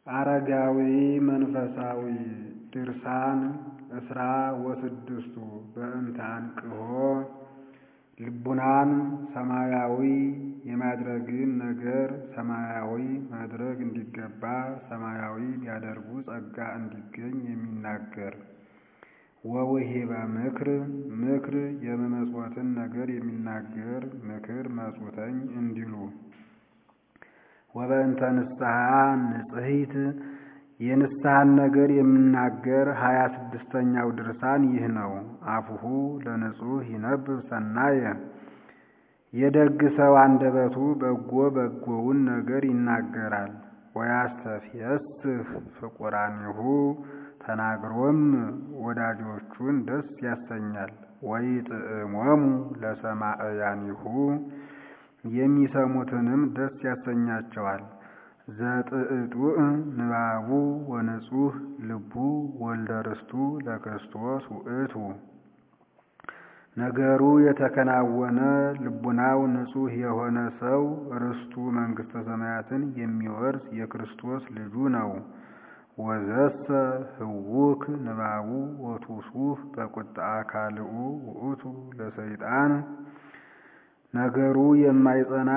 አረጋዊ መንፈሳዊ ድርሳን እስራ ወስድስቱ በእንተ አንቅሖ ልቡናን ሰማያዊ የማድረግን ነገር ሰማያዊ ማድረግ እንዲገባ ሰማያዊ ቢያደርጉ ጸጋ እንዲገኝ የሚናገር ወውሂበ ምክር ምክር የመመጽወትን ነገር የሚናገር ምክር መጽውተኝ እንዲሉ ወበእንተ ንስሐ ንጽሕት የንስሐን ነገር የሚናገር ሀያ ስድስተኛው ድርሳን ይህ ነው። አፉሁ ለንጹሕ ይነብብ ሰናየ የደግ ሰው አንደበቱ በጎ በጎውን ነገር ይናገራል። ወያስተፍየስህ ፍቁራኒሁ ተናግሮም ወዳጆቹን ደስ ያሰኛል። ወይጥዕሞሙ ለሰማዕያኒሁ የሚሰሙትንም ደስ ያሰኛቸዋል። ዘጥዕጡዕ ንባቡ ወንጹሕ ልቡ ወልደ ርስቱ ለክርስቶስ ውእቱ ነገሩ የተከናወነ ልቡናው ንጹሕ የሆነ ሰው ርስቱ መንግሥተ ሰማያትን የሚወርስ የክርስቶስ ልጁ ነው። ወዘሰ ህውክ ንባቡ ወቱሱህ በቁጣ ካልኡ ውእቱ ለሰይጣን ነገሩ የማይጸና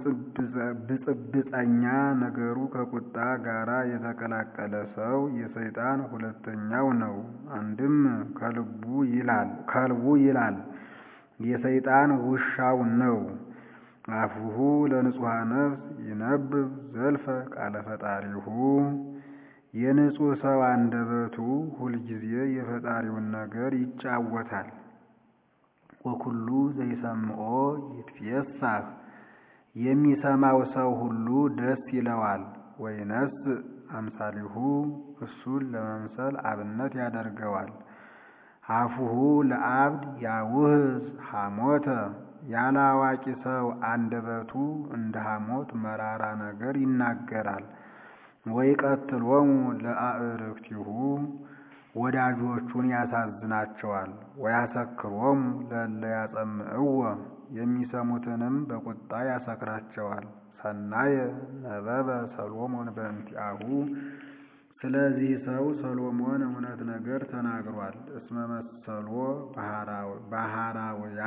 ብጽብጸኛ ነገሩ ከቁጣ ጋራ የተቀላቀለ ሰው የሰይጣን ሁለተኛው ነው። አንድም ከልቡ ይላል ከልቡ ይላል የሰይጣን ውሻው ነው። አፉሁ ለንጹሐ ነፍስ ይነብብ ዘልፈ ቃለ ፈጣሪሁ የንጹሕ ሰው አንደበቱ ሁልጊዜ የፈጣሪውን ነገር ይጫወታል። ወኩሉ ዘይሰምዖ ይትፌሳህ የሚሰማው ሰው ሁሉ ደስ ይለዋል። ወይነስ አምሳሊሁ እሱን ለመምሰል አብነት ያደርገዋል። አፉሁ ለአብድ ያውህዝ ሐሞተ ያለ አዋቂ ሰው አንደበቱ እንደ ሐሞት መራራ ነገር ይናገራል። ወይቀትሎሙ ለአዕርክቲሁ ወዳጆቹን ያሳዝናቸዋል። ወያሰክሮሙ ለእለ ያጸምዕዎ የሚሰሙትንም በቁጣ ያሰክራቸዋል። ሰናየ ነበበ ሰሎሞን በእንቲአሁ ስለዚህ ሰው ሰሎሞን እውነት ነገር ተናግሯል። እስመ መሰሎ ባህራውያ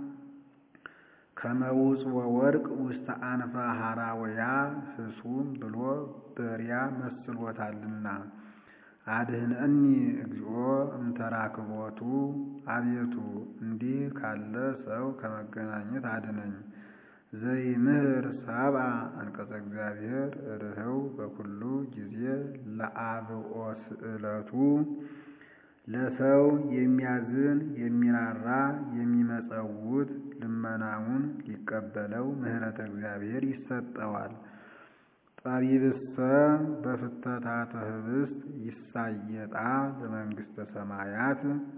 ከመውፅ ወወርቅ ውስተ አንፈ ሐራውያ ህሱም ብሎ በሪያ መስሎታልና። አድህነኒ እግዚኦ እምተራክቦቱ አቤቱ እንዲህ ካለ ሰው ከመገናኘት አድነኝ። ዘይምህር ሰብአ አንቀጸ እግዚአብሔር ርህው በኩሉ ጊዜ ለአብኦ ስእለቱ ለሰው የሚያዝን የሚራራ የሚመጸውት ልመናውን ሊቀበለው ምሕረተ እግዚአብሔር ይሰጠዋል። ጠቢብሰ በፍተታተ ህብስት ይሳየጣ ለመንግሥተ ሰማያት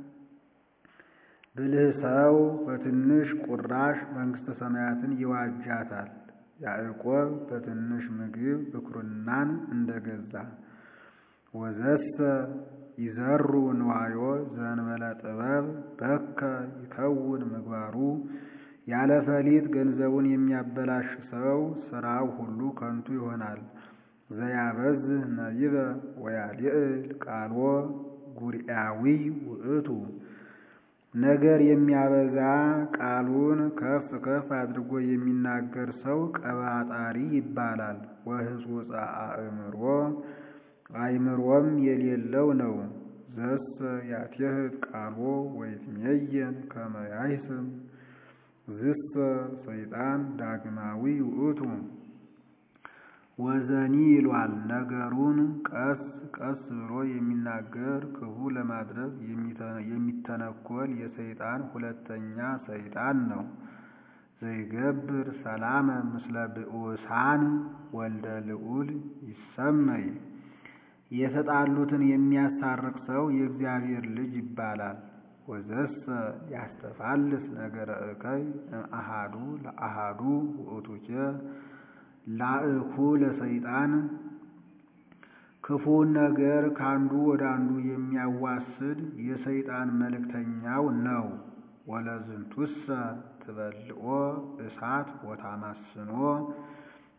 ብልህ ሰው በትንሽ ቁራሽ መንግሥተ ሰማያትን ይዋጃታል። ያዕቆብ በትንሽ ምግብ ብኩርናን እንደገዛ ወዘሰ ይዘሩ ንዋዮ ዘንበለ ጥበብ በከ ይከውን ምግባሩ ያለ ፈሊጥ ገንዘቡን የሚያበላሽ ሰው ስራው ሁሉ ከንቱ ይሆናል። ዘያበዝህ ነቢበ ወያልዕል ቃልዎ ጉርኤያዊ ውእቱ ነገር የሚያበዛ ቃሉን ከፍ ከፍ አድርጎ የሚናገር ሰው ቀባጣሪ ይባላል። ወህጹጸ አእምሮ አእምሮም የሌለው ነው። ዘሰ ያትየህት ቃልዎ ወይትሜየን ከመ ያይስም ዝሰ ሰይጣን ዳግማዊ ውእቱ ወዘኒ ይሏል። ነገሩን ቀስ ቀስ ብሎ የሚናገር ክፉ ለማድረግ የሚተነኮል የሰይጣን ሁለተኛ ሰይጣን ነው። ዘይገብር ሰላመ ምስለ ብኡሳን ወልደ ልዑል ይሰመይ የተጣሉትን የሚያስታርቅ ሰው የእግዚአብሔር ልጅ ይባላል። ወዘሰ ያስተፋልስ ነገረ እከይ እምአሃዱ ለአሃዱ ውእቱኬ ላእኩ ለሰይጣን ክፉን ነገር ከአንዱ ወደ አንዱ የሚያዋስድ የሰይጣን መልእክተኛው ነው። ወለዝንቱሰ ትበልኦ እሳት ወታማስኖ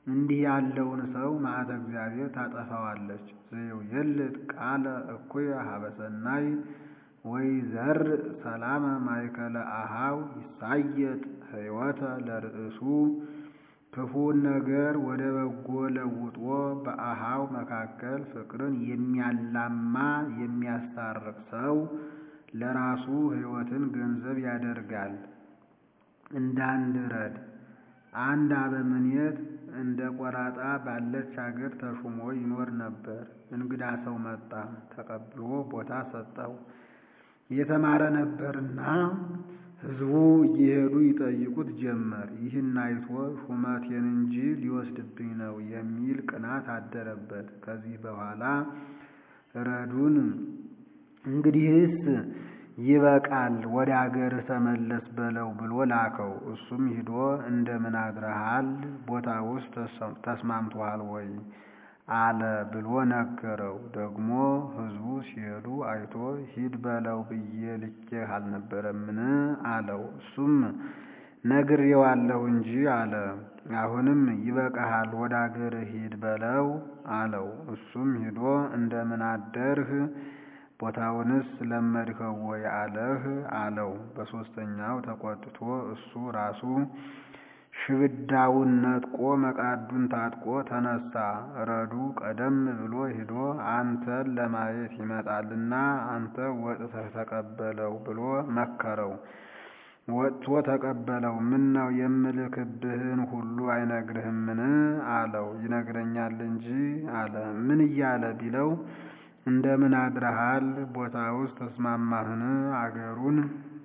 እንዲህ ያለውን ሰው መዓተ እግዚአብሔር ታጠፋዋለች። ዘየውየልጥ ቃለ እኩየ ሀበሰናይ ወይ ዘር ሰላመ ማእከለ አሃው ይሳየጥ ሕይወተ ለርእሱ ክፉን ነገር ወደ በጎ ለውጦ በአሃው መካከል ፍቅርን የሚያላማ የሚያስታርቅ ሰው ለራሱ ሕይወትን ገንዘብ ያደርጋል። እንደ አንድ ረድ አንድ አበምኔት እንደ ቆራጣ ባለች አገር ተሹሞ ይኖር ነበር። እንግዳ ሰው መጣ፣ ተቀብሎ ቦታ ሰጠው። የተማረ ነበርና ሕዝቡ እየሄዱ ይጠይቁት ጀመር። ይህን አይቶ ሹመቴን እንጂ ሊወስድብኝ ነው የሚል ቅናት አደረበት። ከዚህ በኋላ ረዱን እንግዲህስ ይበቃል፣ ወደ አገርህ ተመለስ በለው ብሎ ላከው። እሱም ሂዶ እንደምን አድረሃል? ቦታ ውስጥ ተስማምቶሃል ወይ አለ ብሎ ነገረው። ደግሞ ሕዝቡ ሲሄዱ አይቶ ሂድ በለው ብዬ ልኬህ አልነበረምን? አለው። እሱም ነግሬዋለሁ እንጂ አለ። አሁንም ይበቃሃል፣ ወደ አገርህ ሂድ በለው አለው። እሱም ሂዶ እንደምን አደርህ ቦታውንስ ለመድኸው ወይ አለህ አለው። በሦስተኛው ተቆጥቶ እሱ ራሱ ሽብዳውን ነጥቆ መቃዱን ታጥቆ ተነሳ። ረዱ ቀደም ብሎ ሂዶ አንተን ለማየት ይመጣልና አንተ ወጥተህ ተቀበለው ብሎ መከረው። ወጥቶ ተቀበለው። ምን ነው የምልክብህን ሁሉ አይነግርህምን? አለው። ይነግረኛል እንጂ አለ። ምን እያለ ቢለው እንደምን አድረሃል? ቦታ ውስጥ ተስማማህን? አገሩን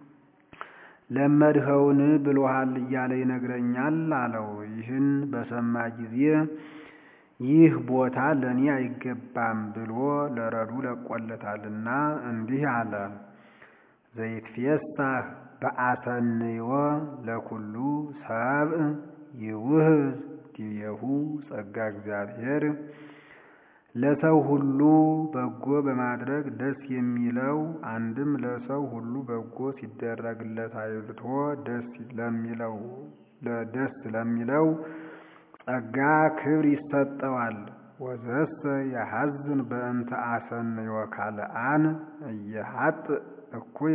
ለመድኸውን ብሎሃል እያለ ይነግረኛል አለው። ይህን በሰማ ጊዜ ይህ ቦታ ለእኔ አይገባም ብሎ ለረዱ ለቆለታልና እንዲህ አለ። ዘይትፌሳህ በአሰንዮ ለኩሉ ሰብእ ይውህዝ ዲቤሁ ጸጋ እግዚአብሔር ለሰው ሁሉ በጎ በማድረግ ደስ የሚለው አንድም ለሰው ሁሉ በጎ ሲደረግለት አይቶ ደስ ለሚለው ደስ ለሚለው ጸጋ ክብር ይሰጠዋል። ወዘሰ የሐዝን በእንተ አሰንዮ ካልአን እየሀጥ እኩየ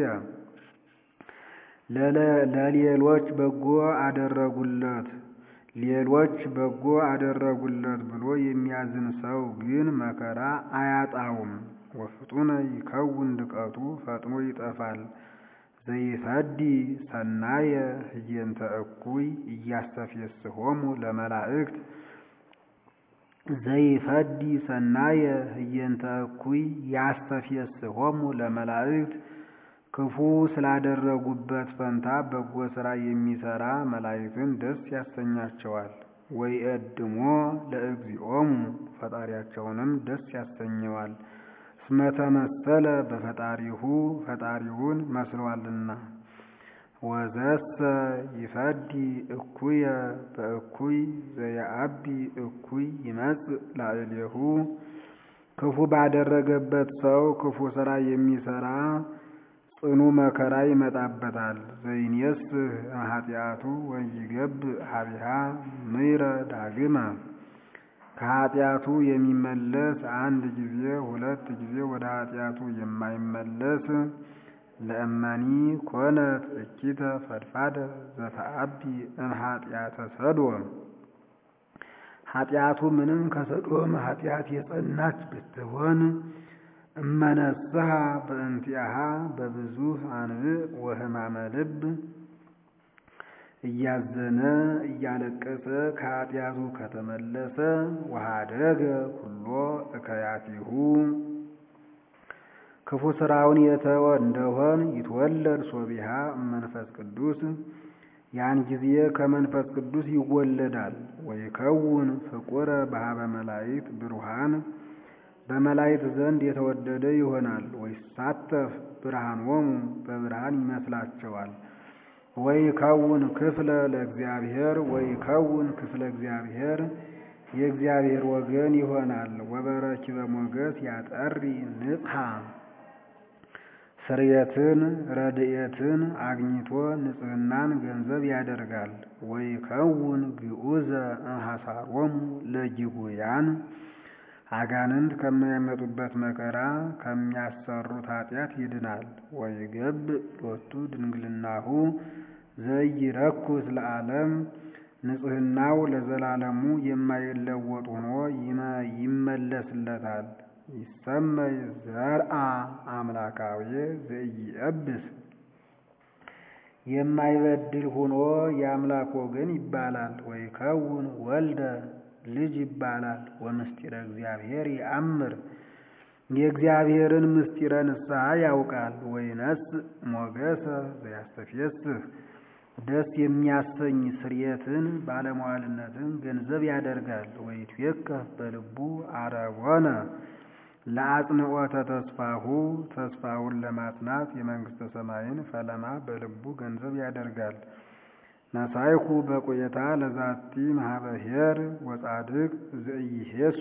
ለሌሎች በጎ አደረጉለት ሌሎች በጎ አደረጉለት ብሎ የሚያዝን ሰው ግን መከራ አያጣውም። ወፍጡነ ይከውን ድቀቱ ፈጥኖ ይጠፋል። ዘይሰዲ ሰናየ ህየንተ እኩይ እያስተፌስሆሙ ለመላእክት ዘይፈዲ ሰናየ ህየንተ እኩይ ያስተፌስሆሙ ለመላእክት ክፉ ስላደረጉበት ፈንታ በጎ ሥራ የሚሠራ መላእክትን ደስ ያሰኛቸዋል። ወይ እድሞ ለእግዚኦሙ ፈጣሪያቸውንም ደስ ያሰኘዋል። እስመተመሰለ በፈጣሪሁ ፈጣሪውን መስሏልና። ወዘሰ ይፈዲ እኩየ በእኩይ ዘየአቢ እኩይ ይመጽእ ላዕሌሁ ክፉ ባደረገበት ሰው ክፉ ሥራ የሚሠራ ጽኑ መከራ ይመጣበታል። ዘይንየስህ ኃጢአቱ ወይገብ ሀቢሃ ምይረ ዳግመ ከኃጢአቱ የሚመለስ አንድ ጊዜ ሁለት ጊዜ ወደ ኃጢአቱ የማይመለስ ለእመኒ ኮነት እኪተ ፈድፋደ ዘተአቢ እምኃጢአተ ሰዶም ኃጢአቱ ምንም ከሰዶም ኃጢአት የጸናች ብትሆን እመነስሐ በእንቲአሃ በብዙህ አንብዕ ወሕማመ ልብ እያዘነ እያለቀሰ ከኃጢአቱ ከተመለሰ ወኀደገ ኩሎ እከያቲሁ ክፉ ሥራውን የተወ እንደሆን ይትወለድ ሶቢሃ መንፈስ ቅዱስ ያን ጊዜ ከመንፈስ ቅዱስ ይወለዳል። ወይከውን ፍቁረ በሀበ መላእክት ብሩሃን በመላእክት ዘንድ የተወደደ ይሆናል። ወይሳተፍ ብርሃኖሙ በብርሃን ይመስላቸዋል። ወይከውን ክፍለ ለእግዚአብሔር ወይከውን ክፍለ እግዚአብሔር የእግዚአብሔር ወገን ይሆናል። ወበረኪበ ሞገስ ያጠሪ ንጽሐ ስርየትን ረድኤትን አግኝቶ ንጽሕናን ገንዘብ ያደርጋል። ወይከውን ግዑዘ እምሐሳሮሙ ለጊጉያን አጋንንት ከሚያመጡበት መከራ ከሚያሰሩት ኃጢአት ይድናል። ወይገብእ ሎቱ ድንግልናሁ ዘይረኩስ ለዓለም ንጽሕናው ለዘላለሙ የማይለወጥ ሆኖ ይመለስለታል። ይሰመይ ዘርአ አምላካዊ ዘኢየብስ የማይበድል ሆኖ የአምላክ ወገን ይባላል። ወይከውን ወልደ ልጅ ይባላል። ወምስጢረ እግዚአብሔር ይአምር የእግዚአብሔርን ምስጢረ ንስሐ ያውቃል። ወይነስ ሞገሰ ዘያስተፌስህ ደስ የሚያሰኝ ስርየትን ባለሟልነትን ገንዘብ ያደርጋል። ወይትዌከፍ በልቡ አረጎነ ለአጽንዖተ ተስፋሁ ተስፋውን ለማጽናት የመንግሥተ ሰማይን ፈለማ በልቡ ገንዘብ ያደርጋል። ነሳይኩ በቆየታ ለዛቲ ማህበሄር ወጻድቅ ዘኢሄሱ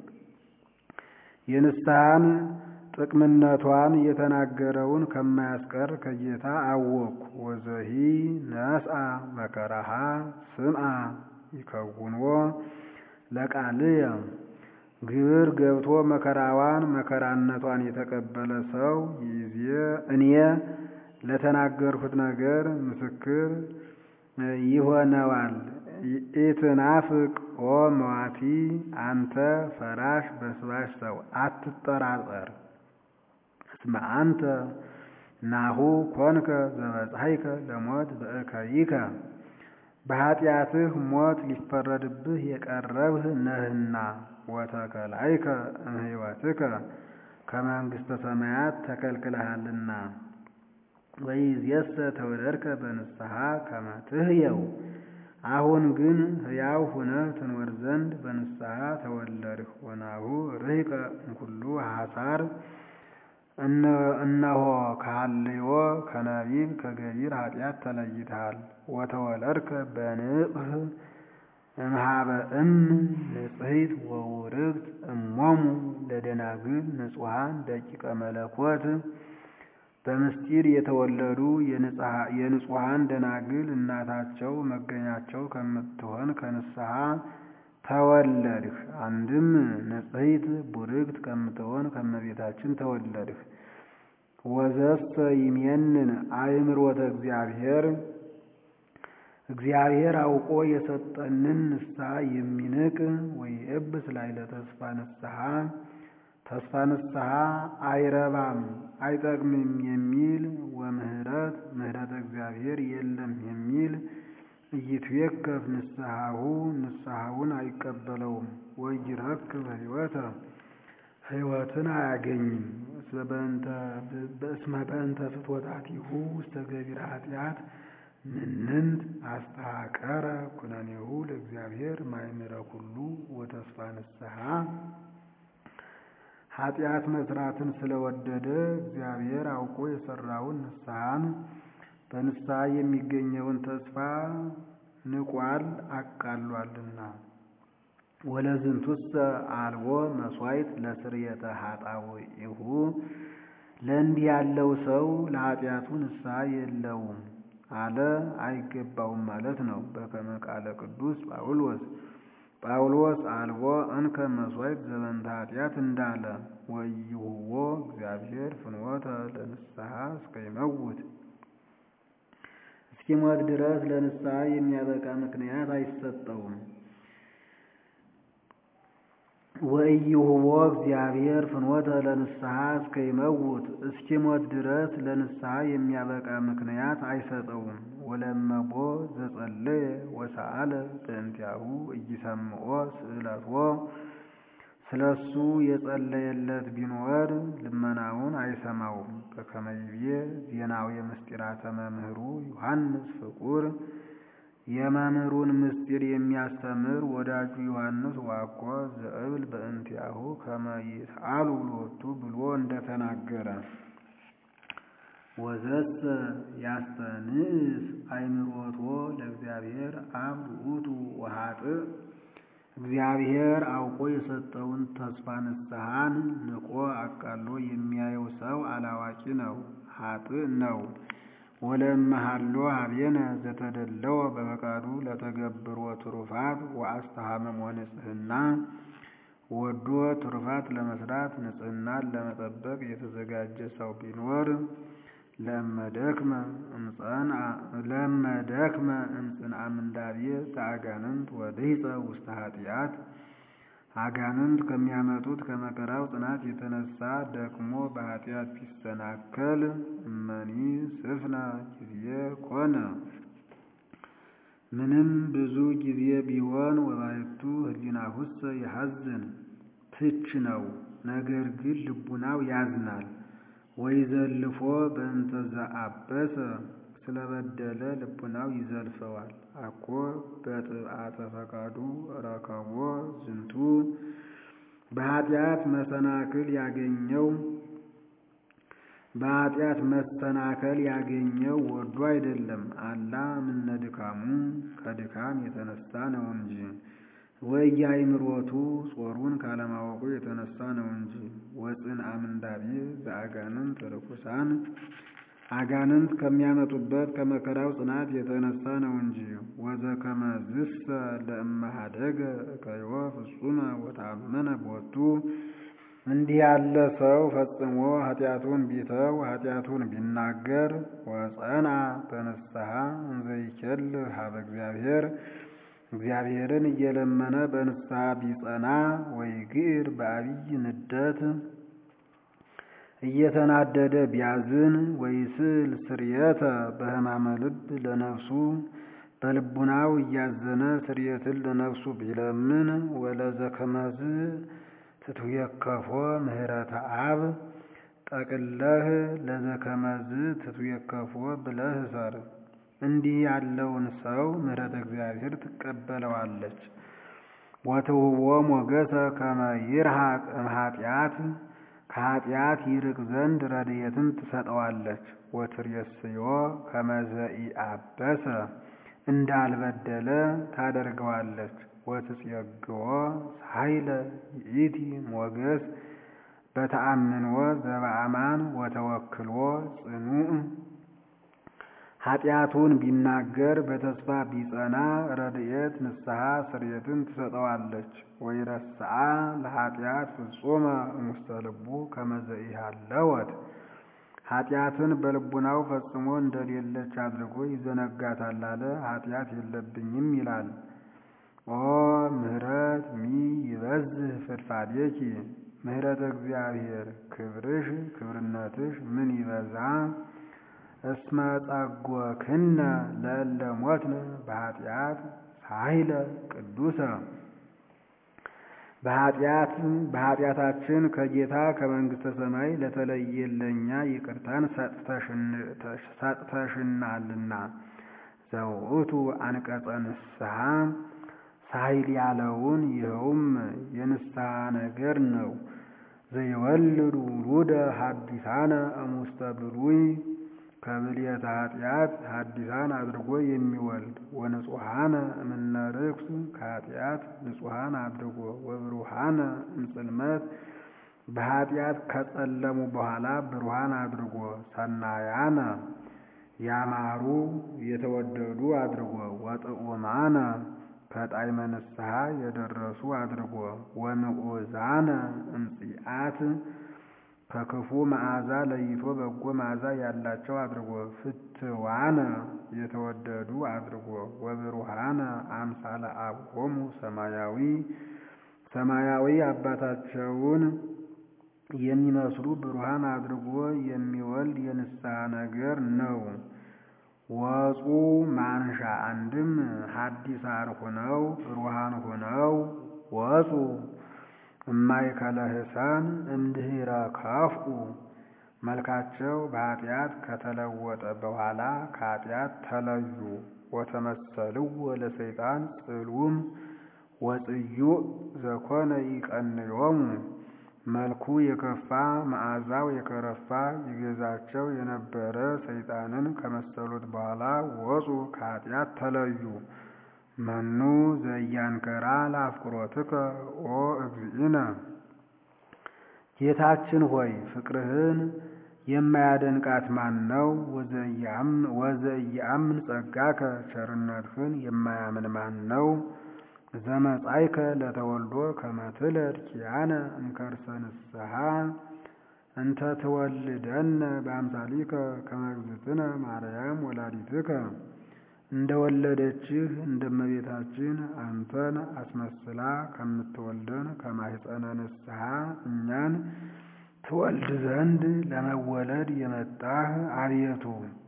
የንስሐን ጥቅምነቷን የተናገረውን ከማያስቀር ከጌታ አወቅኩ። ወዘሂ ነስአ መከራሃ ስምዓ ይከውንዎ ለቃልየ ግብር ገብቶ መከራዋን መከራነቷን የተቀበለ ሰው ይዜ እኔ ለተናገርሁት ነገር ምስክር ይሆነዋል። ኢትናፍቅ ኦ መዋቲ አንተ ፈራሽ በስባሽ ሰው አትጠራጠር። እስመ አንተ ናሁ ኮንከ ዘበጽሐይከ ለሞት በእከይከ በኃጢአትህ ሞት ሊፈረድብህ የቀረብህ ነህና ወተከላይከ እምሕይወትከ ከመንግሥተ ሰማያት ተከልክለሃልና። ወይእዜሰ ተወለድከ በንስሐ ከመ ትሕየው አሁን ግን ሕያው ሁነህ ትኖር ዘንድ በንስሐ ተወለድህ። ወናሁ ርሕቀ እምኩሉ ሐሳር እነሆ ከሃልዮ ከነቢብ ከገቢር ኃጢአት ተለይተሃል። ወተወለድከ በንቅህ እምሃበ እም ንጽሕት ወውርግት እሞሙ ለደናግል ንጹሐን ደቂቀ መለኮት በምስጢር የተወለዱ የንጹሐን ደናግል እናታቸው መገኛቸው ከምትሆን ከንስሐ ተወለድህ። አንድም ንጽሕት ቡርክት ከምትሆን ከመቤታችን ተወለድህ። ወዘሰ ይሜንን አእምሮተ እግዚአብሔር እግዚአብሔር አውቆ የሰጠንን ንስሐ የሚንቅ ወይእብስ ላዕለ ተስፋ ንስሐ ተስፋ ንስሐ አይረባም አይጠቅምም የሚል ወምህረት ምህረተ እግዚአብሔር የለም የሚል ኢይትዌከፍ ንስሐሁ ንስሐውን አይቀበለውም። ወይረክብ ሕይወተ ሕይወትን አያገኝም። በእስመ በእንተ ፍትወታቲሁ ውስተ ገቢረ ኃጢአት ምንንት አስተሐቀረ ኩነኔሁ ለእግዚአብሔር ማእምረ ኩሉ ወተስፋ ንስሐ ኃጢአት መስራትን ስለወደደ እግዚአብሔር አውቆ የሰራውን ንስሐን በንስሐ የሚገኘውን ተስፋ ንቋል አቃሏልና። ወለዝንቱሰ አልቦ መስዋዕት ለስርየተ ኃጣውኢሁ ለእንዲህ ያለው ሰው ለኃጢአቱ ንስሐ የለውም አለ አይገባውም ማለት ነው። በከመ ቃለ ቅዱስ ጳውሎስ ጳውሎስ አልቦ እንከ መስዋዕት ዘበንተ ኃጢአት እንዳለ ወይሁቦ እግዚአብሔር ፍኖተ ለንስሐ እስከይመውት እስኪሞት ድረስ ለንስሐ የሚያበቃ ምክንያት አይሰጠውም። ወኢይሁቦ እግዚአብሔር ፍኖተ ለንስሐ እስከይመውት እስኪሞት ድረስ ለንስሐ የሚያበቃ ምክንያት አይሰጠውም። ወለመቦ ዘጸለየ ወሰአለ በእንቲአሁ ኢይሰምዖ ስእለቶ ስለሱ የጸለየለት ቢኖር ልመናውን አይሰማውም። በከመ ይቤ ዜናዊ ምስጢራተ መምህሩ ዮሐንስ ፍቁር የመምህሩን ምስጢር የሚያስተምር ወዳጁ ዮሐንስ ዋቆ ዘእብል በእንቲአሁ ከመ ይስአሉ ሎቱ ብሎ እንደተናገረ ወዘሰ ያስተንእስ አእምሮቶ ለእግዚአብሔር አብ ውእቱ ወኃጥእ እግዚአብሔር አውቆ የሰጠውን ተስፋ ንስሐን ንቆ አቃሎ የሚያየው ሰው አላዋቂ ነው። ኃጥእ ነው። ወለመሃሎ ሀቤነ ዘተደለወ በፈቃዱ ለተገብሮ ትሩፋት ወአስተሃመም ወንጽህና ወዶ ትሩፋት ለመስራት ንጽህናን ለመጠበቅ የተዘጋጀ ሰው ቢኖር ለመደክመ እምጽንአ ምንዳቤ ዘአጋንንት ወድህፀ ውስተ ኃጢአት አጋንንት ከሚያመጡት ከመከራው ጽናት የተነሳ ደክሞ በኃጢአት ቢሰናከል እመኒ ስፍነ ጊዜ ኮነ ምንም ብዙ ጊዜ ቢሆን ወባሕቱ ህሊናሁሰ ይሐዝን ትች ነው። ነገር ግን ልቡናው ያዝናል። ወይዘልፎ በእንተ ዘአበሰ ስለበደለ ልቡናው ይዘልፈዋል። አኮ በጥብዓተ ፈቃዱ ረከቦ ዝንቱ በኃጢአት መሰናክል ያገኘው በኃጢአት መሰናከል ያገኘው ወዶ አይደለም። አላ ምነ ድካሙ ከድካም የተነሳ ነው እንጂ ወኢያእምሮቱ ጾሩን ካለማወቁ የተነሳ ነው እንጂ ወጽንአ ምንዳቤ ዘአጋንንት ርኩሳን አጋንንት ከሚያመጡበት ከመከራው ጽናት የተነሳ ነው እንጂ ወዘከመ ዝሰ ለእመሃደገ እከዮ ፍጹመ ወታመነ ቦቱ እንዲህ ያለ ሰው ፈጽሞ ኃጢአቱን ቢተው ኃጢአቱን ቢናገር ወጸና በንስሐ እንዘይኬል ሀበ እግዚአብሔር እግዚአብሔርን እየለመነ በንስሐ ቢጸና ወይግር በአብይ ንደት እየተናደደ ቢያዝን ወይስል ስርየተ በሕማመ ልብ ለነፍሱ በልቡናው እያዘነ ስርየትን ለነፍሱ ቢለምን ወለዘከመዝ ትትዌከፎ ምህረተ አብ ጠቅለህ ለዘከመዝ ትትዌከፎ ብለህ እሰር። እንዲህ ያለውን ሰው ምህረተ እግዚአብሔር ትቀበለዋለች። ወትውቦ ሞገሰ ከመ ይርሃቅ እምኃጢአት ከኃጢአት ይርቅ ዘንድ ረድኤትን ትሰጠዋለች። ወትሬስዮ ከመ ዘኢአበሰ እንዳልበደለ ታደርገዋለች። ወትጼግዎ ኃይለ ይእቲ ሞገስ በተአምንዎ ዘበአማን ወተወክልዎ ጽኑዕ ኃጢአቱን ቢናገር በተስፋ ቢጸና ረድኤት ንስሐ ስርየትን ትሰጠዋለች። ወይረስአ ለኃጢአት ፍጹመ እሙስተ ልቡ ከመ ዘኢሃለወት ኃጢአትን በልቡናው ፈጽሞ እንደሌለች አድርጎ ይዘነጋታል አለ። ኃጢአት የለብኝም ይላል። ኦ ምህረት ሚ ይበዝህ ፍድፋዴኪ ምህረተ እግዚአብሔር ክብርሽ ክብርነትሽ ምን ይበዛ እስመ ጸጎክነ ለእለ ሞትነ በኃጢአት ሳይለ ቅዱሰ በኃጢአት በኃጢአታችን ከጌታ ከመንግሥተ ሰማይ ለተለየለኛ ይቅርታን ሰጥተሽናልና ዘውእቱ አንቀጸ ንስሐ ሳይል ያለውን ይኸውም የንስሐ ነገር ነው። ዘይወልድ ውሉደ ሐዲሳነ እሙስተ ብሉይ ከብልየተ ኃጢአት ሐዲሳን አድርጎ የሚወልድ ወንጹሐነ እምነ ርኩስ ከኃጢአት ንጹሐን አድርጎ ወብሩሃነ እምጽልመት በኃጢአት ከጸለሙ በኋላ ብሩሃን አድርጎ ሰናያነ ያማሩ የተወደዱ አድርጎ ወጥዑማነ ከጣዕመ ንስሐ የደረሱ አድርጎ ወንዑዛነ እምጽአት ከክፉ መዓዛ ለይቶ በጎ መዓዛ ያላቸው አድርጎ ፍትዋነ የተወደዱ አድርጎ ወብሩሃነ አምሳለ አብሆሙ ሰማያዊ ሰማያዊ አባታቸውን የሚመስሉ ብሩሃን አድርጎ የሚወልድ የንስሐ ነገር ነው። ወፁ ማንሻ አንድም ሐዲሳን ሆነው ብሩሃን ሆነው ወፁ እማይከለ ህሳን እምድኅረ ካፍኡ መልካቸው በኃጢአት ከተለወጠ በኋላ ከኃጢአት ተለዩ። ወተመሰልዎ ለሰይጣን ጽልውም ወጽዩዕ ዘኮነ ይቀንዮሙ መልኩ የከፋ መዓዛው የከረፋ ይገዛቸው የነበረ ሰይጣንን ከመሰሉት በኋላ ወፁ ከኃጢአት ተለዩ። መኑ ዘያንከራ ለአፍቅሮትከ ኦ እግዚእነ ጌታችን ሆይ ፍቅርህን የማያደንቃት ማን ነው? ወዘኢየአምን ጸጋከ ቸርነትህን የማያምን ማን ነው? ዘመጻእከ ለተወልዶ ከመ ትለድ ኪያነ እምከርሰ ንስሐ እንተ ትወልደነ በአምሳሊከ ከመ እግዝእትነ ማርያም ወላዲትከ እንደ ወለደችህ እንደ እመቤታችን አንተን አስመስላ ከምትወልደን ከማኅፀነ ንስሐ እኛን ትወልድ ዘንድ ለመወለድ የመጣህ አቤቱ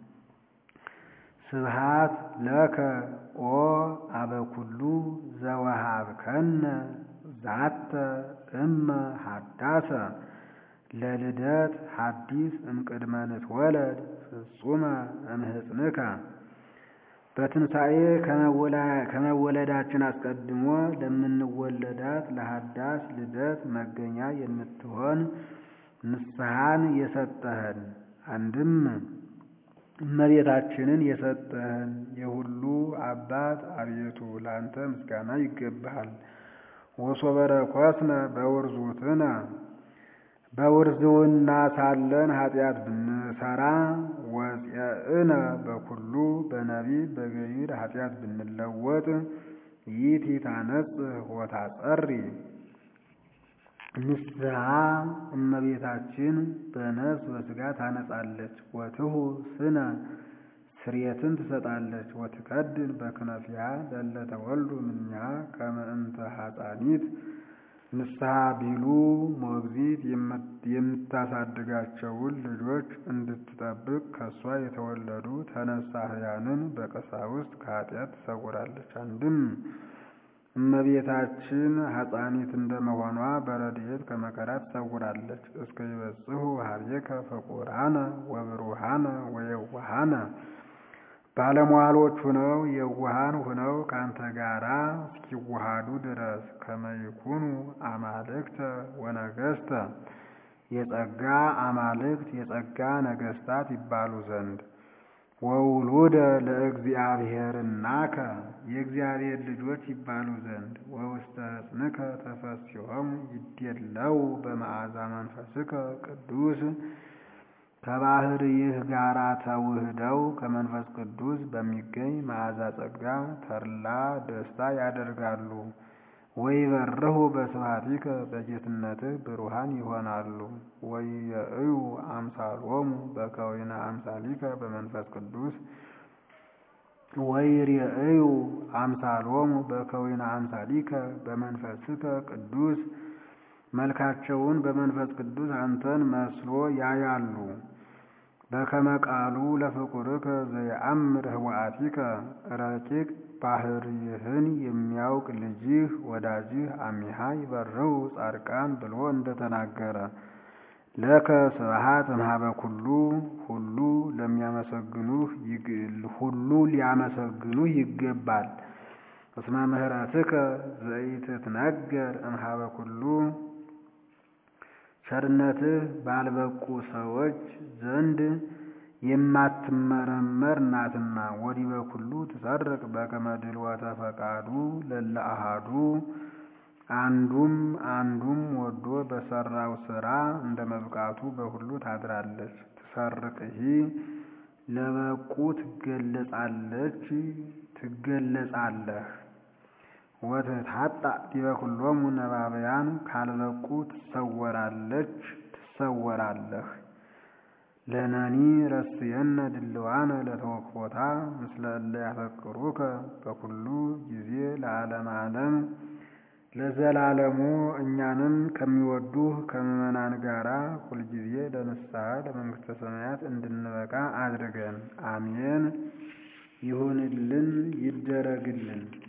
ስብሃት ለከ ኦ አበኩሉ ዘወሃብከነ ዛተ እመ ሀዳሰ ለልደት ሐዲስ እምቅድመ ንትወለድ ፍጹመ እምህፅንከ በትንሣኤ ከመወለዳችን አስቀድሞ ለምንወለዳት ለሀዳስ ልደት መገኛ የምትሆን ንስሐን የሰጠህን አንድም እመቤታችንን የሰጠህን የሁሉ አባት አቤቱ ለአንተ ምስጋና ይገባሃል። ወሶበ ረኮስነ በውርዙትነ በውርዝውና ሳለን ኃጢአት ብንሰራ ወፄእነ በኩሉ በነቢብ በገቢር ኃጢአት ብንለወጥ ይእቲ ታነጽህ ወታጸሪ ንስሐ እመቤታችን በነፍስ በሥጋ ታነጻለች። ወትሁ ስነ ስርየትን ትሰጣለች። ወትከድን በክነፊያ ለለ ተወልዱ እምኔሃ ከመ እንተ ሐፃኒት ንስሐ ቢሉ ሞግዚት የምታሳድጋቸውን ልጆች እንድትጠብቅ ከእሷ የተወለዱ ተነሳህያንን በቀሳውስት ከኃጢአት ትሰውራለች። አንድም እመቤታችን ሐፃኒት እንደመሆኗ በረድኤት ከመከራ ትሰውራለች። እስከ ይበጽሑ ኀቤከ ፍቁራነ ወብሩሃነ ወየዋሃነ ባለሟሎች ሁነው የዋሃን ሁነው ከአንተ ጋራ እስኪዋሃዱ ድረስ ከመ ይኩኑ አማልክተ ወነገሥተ የጸጋ አማልክት የጸጋ ነገሥታት ይባሉ ዘንድ ወውሉደ ለእግዚአብሔርናከ የእግዚአብሔር ልጆች ይባሉ ዘንድ ወውስተ ሕፅንከ ተፈሥሖሙ ይዴለው በመዓዛ መንፈስከ ቅዱስ ከባሕርይህ ጋራ ተውህደው ከመንፈስ ቅዱስ በሚገኝ መዓዛ ጸጋ ተድላ ደስታ ያደርጋሉ። ወይበርሁ በስብሐቲከ በጌትነትህ ብሩሃን ይሆናሉ። ወይየእዩ አምሳሎሙ በከዊነ አምሳሊከ በመንፈስ ቅዱስ ወይሬእዩ አምሳሎሙ በከዊነ አምሳሊከ በመንፈስከ ቅዱስ መልካቸውን በመንፈስ ቅዱስ አንተን መስሎ ያያሉ። በከመ ቃሉ ለፍቁርከ ዘየአምር ህወአቲከ ረቂቅ ባሕርይህን የሚያውቅ ልጅህ ወዳጅህ አሚሃ ይበርሁ ጻድቃን ብሎ እንደተናገረ ለከ ስብሐት እምኀበ ኩሉ ሁሉ ለሚያመሰግኑህ ሁሉ ሊያመሰግኑህ ይገባል። እስመ ምህረትከ ዘኢትትነገር እምኀበ ኩሉ ቸርነትህ ባልበቁ ሰዎች ዘንድ የማትመረመር ናትና። ወዲበ ኩሉ ትሰርቅ በከመ ድልወተ ፈቃዱ ለለ አሐዱ አንዱም አንዱም ወዶ በሰራው ስራ እንደ መብቃቱ በሁሉ ታድራለች። ትሰርቅሂ ለበቁ ትገለጻለች ትገለጻለህ። ወትታጣ ዲበ ኩሎሙ ነባብያን ካልበቁ ትሰወራለች ትሰወራለህ። ለነኒ ረስየነ ድልዋነ ለተወክፎታ ምስለ እለ ያፈቅሩከ በኩሉ ጊዜ ለዓለመ ዓለም ለዘላለሙ እኛንም ከሚወዱህ ከምዕመናን ጋራ ሁልጊዜ ለንስሐ ለመንግሥተ ሰማያት እንድንበቃ አድርገን። አሜን። ይሁንልን ይደረግልን።